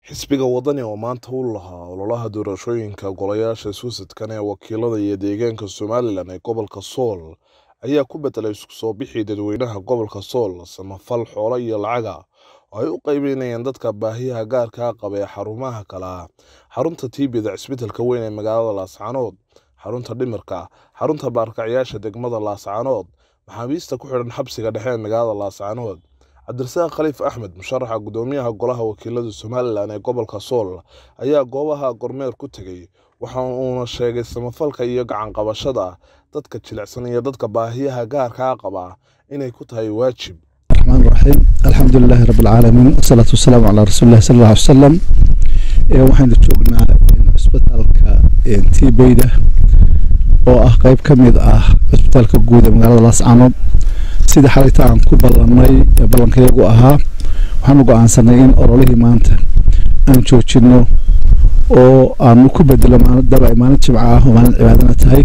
xisbiga wadani oo maanta u lahaa ololaha doorashooyinka golayaasha suusadkan ee wakiilada iyo deegaanka somalilan ee gobolka sool ayaa ku bedelay isku soo bixii dadweynaha gobolka sool samafal xoolo iyo lacaga oo ay u qeybeynayeen dadka baahiyaha gaarkaa qaba ee xarumaha kala xarunta tiibida cisbitalka weyn ee magaalada laascaanood xarunta dhimirka xarunta baarkacyaasha degmada laascaanood maxaabiista ku xidhan xabsiga dhexe ee magaalada laascaanood cabdirasaaq khaliif axmed musharaxa gudoomiyaha golaha wakiilada somalilan ee gobolka sool ayaa goobaha gormeer ku tegey waxa uuna sheegay samafalka iyo gacanqabashada dadka jilicsan iyo dadka baahiyaha gaarkaa qaba inay ku tahay waajib الرحمن الرحيم الحمد لله رب العالمين والصلاة والسلام على رسول الله صلى الله عليه وسلم waxaynu joognaa cisbitaalka tiibeyda oo ah qeyb ka mid ah cisbitaalka guud ee magaalada laascaanood sidii xalayta aan ku ballanay ballankayagu ahaa waxaanu go-aansanay in ololihii maanta aan joojino oo aanu ku bedelo maalidaba ay maalin jimca ah oo maalin cibaadana tahay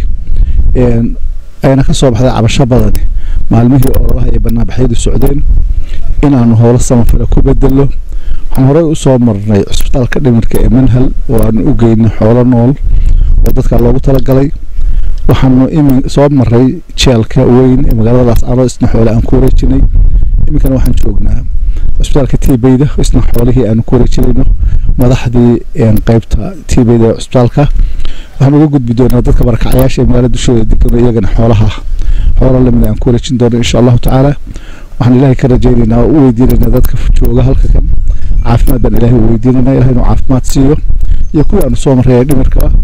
ayna ka soo baxday cabasho badani maalmihii ololaha iyo banaanbaxyadu socdeen inaanu howlo samafale ku bedelo waxaan horey usoo marnay cisbitaalka dhimirka ee manhal oo aanu u geynay xoolo nool oo dadka loogu talagalay waxaanu imin soo maray jeelka weyn ee magaalada laascaanood isna xoole aan ku wareejinay iminkana waxaan joognaa cisbitaalka tiibeyda isna xoolihii aanu ku wareejinayno madaxdii qeybta tiibeyda ee cisbitaalka waxaan uga gudbi doonaa dadka barakacyaasha ee magaalada dushooda degan iyagana xoolaha xoolo lamid aan ku wareejin doono insha allahu tacaala waxaan ilaahay ka rajaynaynaa oo u weydiinaynaa dadka jooga halka kan caafimaad baan ilaahay u weydiinaynaa ilahay inuu caafimaad siiyo iyo kuwii aanu soo marray ee dhimirka ah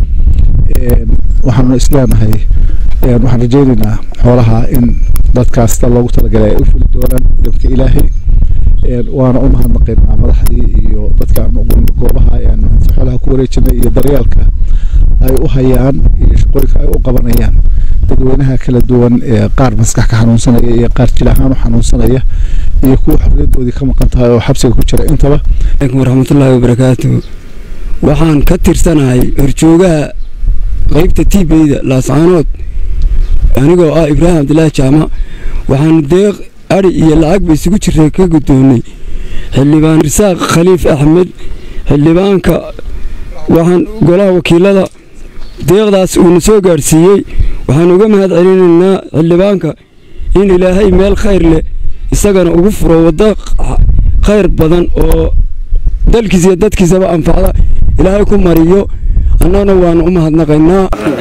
waxaanu isleenahay waxaan rajaynaynaa xoolaha in dadkaas sida loogu talagalay ay u fuli doonaan idamka ilaahay waana u mahadnaqaynaa madaxdii iyo dadka goobaha aanu xoolaha ku wareejinay iyo daryeelka ay u hayaan iyo shaqooyinka ay u qabanayaan dadweynaha kala duwan ee qaar maskax ka xanuunsanaya iyo qaar jil ahaan u xanuunsanaya iyo kuwa xorriyadoodii ka maqan tahay oo xabsiga ku jira intaba alaikum waraxmatullaahi wabarakaatu waxaan ka tirsanahay horjoogaha qeybta tiibeyda laascaanood anigoo ah ibraahim cabdilaahi jaamac waxaan deeq adhi iyo lacag ba isugu jiray ka guddoonnay xildhibaan risaaq khaliif axmed xildhibaanka waxaan golaha wakiilada deeqdaas uuna soo gaadhsiiyey waxaan uga mahad celinaynaa xildhibaanka in ilaahay meel khayr leh isagana ugu furo waddo khayr badan oo dalkiisa iyo dadkiisaba anfacda ilaahay ku mariyo annagana waanu u mahadnaqaynaa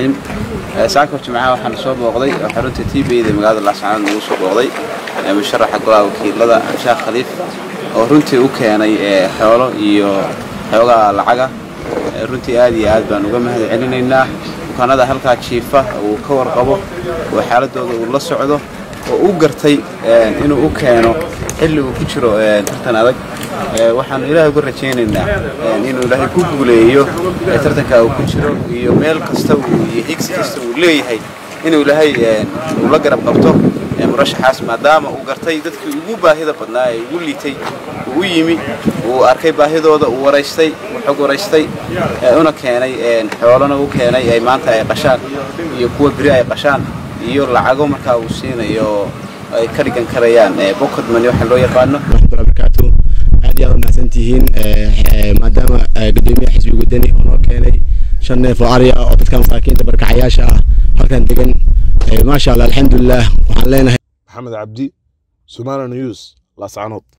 saakar jimcaha waxaana soo booqday oo xarunta tiibeyda magaalada laascaanood nagu soo booqday musharaxa golaha wakiilada sheekh khaliif oo runtii u keenay xoolo iyo xoogaa lacaga runtii aad iyo aad baan uga mahad celinaynaa bukaanada halkaa jiifa uu ka warqabo oo xaaladooda uu la socdo oo u gartay inuu u keeno xilli uu ku jiro tartan adag waxaanu ilaahay uga rajaynaynaa inuu ilaahay ku guuleeyo tartanka uu ku jiro iyo meel kasta iyo higsi kasta uu leeyahay inuu ilaahay uu la garab qabto murashaxaas maadaama uu gartay dadkii ugu baahida badnaa ee ugu liitay uu u yimi uu arkay baahidooda uu waraystay uu xog waraystay una keenay xoolona u keenay ay maanta ay qashaan iyo kuwa beri ay qashaan iyo lacago markaa uu siinayo ay ka dhigan karayaan bokod mani waxa loo yaqaano barakaatu aad iyo aad umahadsan tihiin maadaama gudoomiyaha xisbiga wadani oo noo keenay shan neef oo ari ah oo dadka masaakiinta barkacayaasha ah halkan degan maasha allah alxamdulilah waxaan leenahay maxamed cabdi somali news laascaanood